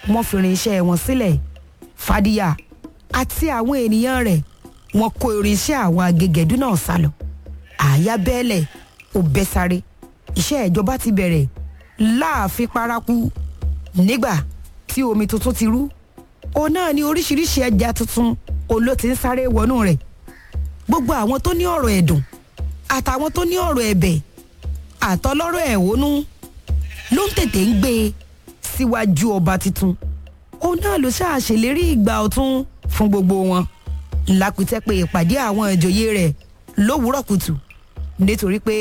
wọ́n fi irinṣẹ́ wọn sílẹ̀ fàdíyà àti àwọn ènìyàn rẹ̀ wọ́n kó irinṣẹ́ àwọn agẹgẹdú náà sálọ àyà bẹ́ẹ̀lẹ̀ ò bẹ́ sáré iṣẹ́ ìjọba ti bẹ̀rẹ̀ láàfin paraku nígbà tí omi tuntun ti rú òun náà ni oríṣiríṣi ẹja tuntun oló ti ń sáré wọnú rẹ̀ gbogbo àwọn tó ní ọ̀rọ̀ ẹ̀dùn àtàwọn tó ní ọ̀rọ̀ ẹ̀bẹ̀ àtọlọ́rọ̀ ẹ̀hónú ló ń tètè ń gbé e síwájú ọba tuntun òun náà ló ṣáà ṣèlérí ìgbà ọ̀tún fún gbogbo wọn lápìtẹ́ pé ìpàdé àwọn ìjòyè rẹ̀ lówùúrọ̀ kùtù nítorí pé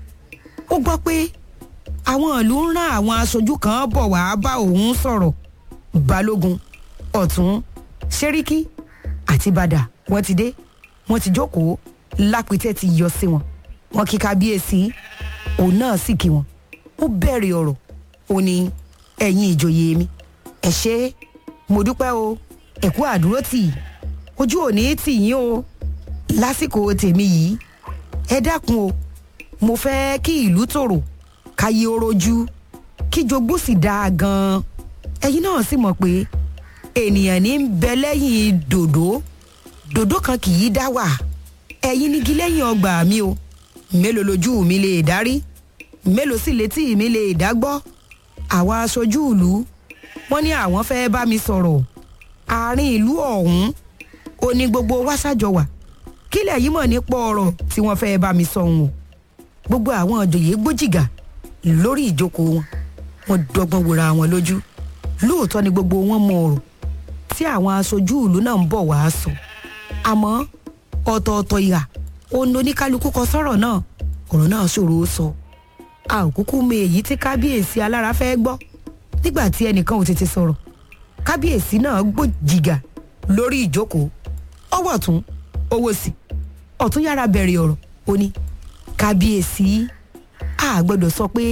ó gbọ́ pé àwọn ìlú ń rán àwọn aṣojú kan bọ̀ wá bá òun sọ̀rọ̀ balógun ọ̀tún ṣẹ́ríkí àti bàdà wọ́n ti dé wọ́n ti jókòó lápìtẹ́ ti yọ sí wọn wọn kí kábíyèsí òun náà sì kí wọn ó bẹ̀rẹ̀ ọ̀rọ̀ ó ní ẹ̀yin ìjòyè mi ẹ ṣé mo dúpẹ́ o ẹ kú àdúró tì í ojú òní tì yín o lásìkò tèmi yìí ẹ dákun o mo fẹ́ kí ìlú tòrò káyé ó rojú kí jogún sì dáa gan-an ẹ̀yin náà sì mọ̀ pé ènìyàn ní ń bẹ lẹ́yìn dòdò dòdò kan kì í dá wà ẹ̀yin nígi lẹ́yìn ọgbà mi o mélòó lójú mi lè dárí mélòó sì létí mi lè dá gbọ́ àwa aṣojú ìlú wọ́n ní àwọn fẹ́ bá mi sọ̀rọ̀ àárín ìlú ọ̀hún ó ní gbogbo wa ṣàjọ wà kílẹ̀ yìí mọ̀ nípa ọ̀rọ̀ tí wọ́n fẹ́ bá mi sọ òun o gbogbo àwọn òjòyè gbójìgà lórí ìjókòó wọn wọ́n dọ́gbọ́n wòra wọn lójú lóòótọ́ ni gbogbo wọn mọ ọ̀rọ̀ tí àwọn aṣojú ìlú náà ń bọ̀ wá sọ àmọ́ ọ̀tọ̀ọ̀tọ̀ ìhà òun oníkálukú kọ sọ́rọ̀ náà ọ̀rọ̀ náà ṣòro ó sọ a ò kúkú mọ èyí tí kábíyèsí alára fẹ́ gbọ́ nígbà tí ẹnìkan ò tètè sọ̀rọ̀ kábíyèsí náà gbòjìgà lórí ìjókòó ọwọ́ ọ̀tún owó sí ọ̀tún yára bẹ̀rẹ̀ ọ̀rọ̀ ó ní kábíyèsí a gbọ́dọ̀ sọ pé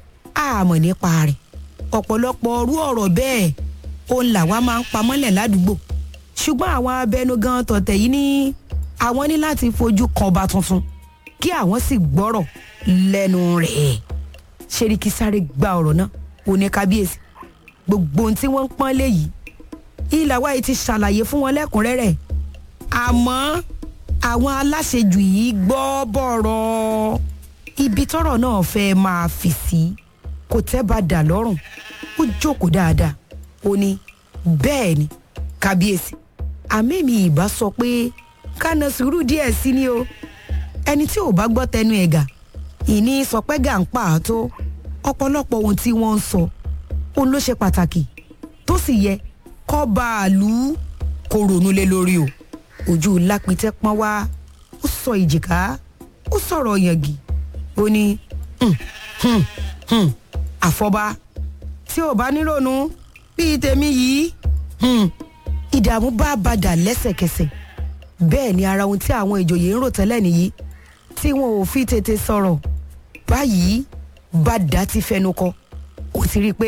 a mọ̀ nípa rẹ̀ ọ̀pọ̀lọpọ̀ ọrú ọ̀rọ̀ bẹ́ẹ̀ òun làwa máa ń pamọ́lẹ̀ ládùúgbò ṣùgbọ́n àwọn abẹnugan tọ̀tẹ̀ yìí ní àwọn ní láti fojú kan ọba tuntun kí àwọn sì gbọ́rọ̀ lẹ́nu rẹ̀ ṣeríkì sáré gba ọ̀rọ̀ náà ó ní kábíyèsí gbogbo ohun tí wọ́n ń pọ́n léyìí ìlàwá yìí ti ṣàlàyé fún wọn lẹ́kùnrẹ́rẹ́ àmọ́ àwọn aláṣejù yìí gbọ́ bọ̀rọ̀ ibi tọ́rọ̀ náà fẹ́ máa fì sí kò tẹ́ bá dà lọ́rùn ó jókòó dáadáa ó ní bẹ́ẹ̀ ni kábíyèsí àmì mi ìbá sọ pé kánà sùúrù díẹ̀ sí ni o ẹni tí ò bá gbọ́ tẹnu ẹ̀gà ìní sọ pé gà ń pa àtó ọ̀pọ̀lọpọ̀ ohun tí wọ́n ń sọ òun ló ṣe pàtàkì tó sì yẹ kọ́ bá a lù ú kó ronú lé lórí o ojú lápìtẹ́ pọ́n wá ó sọ ìjìká ó sọ̀rọ̀ yàngì ó ní "Hmm, hmm, hmm, àfọ̀bá tí ò bá nírònú bíi tèmi yìí hmm." ìdààmú bá bàdà lẹ́sẹ̀kẹsẹ̀ bẹ́ẹ̀ ni ara ohun tí àwọn ìjòyè ń rò tẹ́lẹ̀ nìyí tí wọn ò fi tètè sọ̀rọ̀ báyìí bàdà ti fẹnu kọ ó ti rí i pé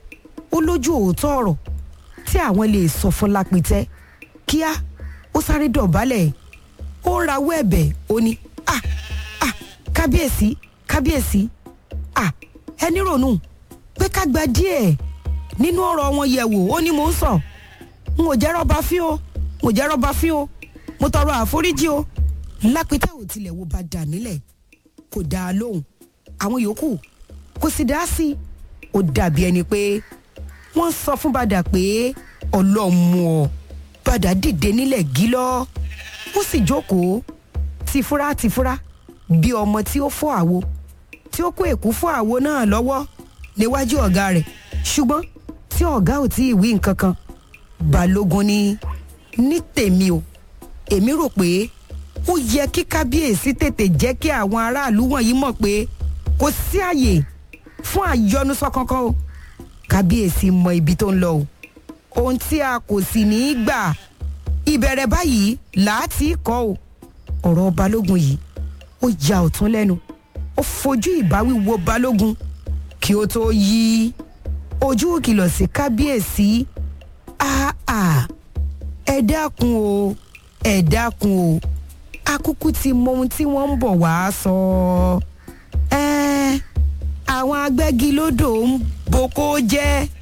ó lójú òótọ́ ọ̀rọ̀ tí àwọn lè sọ fún lápìtẹ́ kíá ó sáré dọ̀bálẹ̀ ó ń rawọ́ ẹ̀bẹ̀ ó ní à à kábíyèsí kábíyèsí à ẹni rònú pé ká gba díẹ̀ nínú ọ̀rọ̀ wọn yẹ̀ wò ó ní mò ń sọ n ò jẹ́ rọ́bà fín o n ò jẹ́ rọ́bà fín o mo tọrọ àforíjì o lápẹtẹ ò tilẹ̀ wo bá dà nílẹ̀ kò dá a lóhùn àwọn yòókù kò sì dá sí i ó dàbí ẹni pé wọ́n sọ fún bàdà pé ọlọ́mú ọ bàdà dìde nílẹ̀ gílọ́ ó sì jókòó tìfura tìfura bí ọmọ tí ó fọ́ àwo tí ó kó èkú fọ́ àwo náà lọ́wọ́ níwájú ọ̀gá rẹ̀ ṣùgbọ́n tí ọ̀gá ò tí ì wí nǹkan kan balógun ní ní tèmi o èmi rò pé ó yẹ kí kábíyèsí tètè jẹ́ kí àwọn aráàlú wọ̀nyí mọ̀ pé kò sí àyè fún àyọnusọ kankan o kábíyèsí mọ ibi tó ń lọ o ohun tí a kò sì ní í gbà ìbẹ̀rẹ̀ báyìí láti kọ́ o ọ̀rọ̀ balógun yìí ó ya ọ̀tún lẹ́nu ó fojú ìbáwí wo balógun kí ó tó yí ojú kìlọ̀ sí kábíyèsí àà ẹ dákun o ẹ dákun o akúkú ti mọ ohun tí wọ́n ń bọ̀ wá sọ ẹ́ẹ́ àwọn agbẹ́gilódò ń boko jẹ́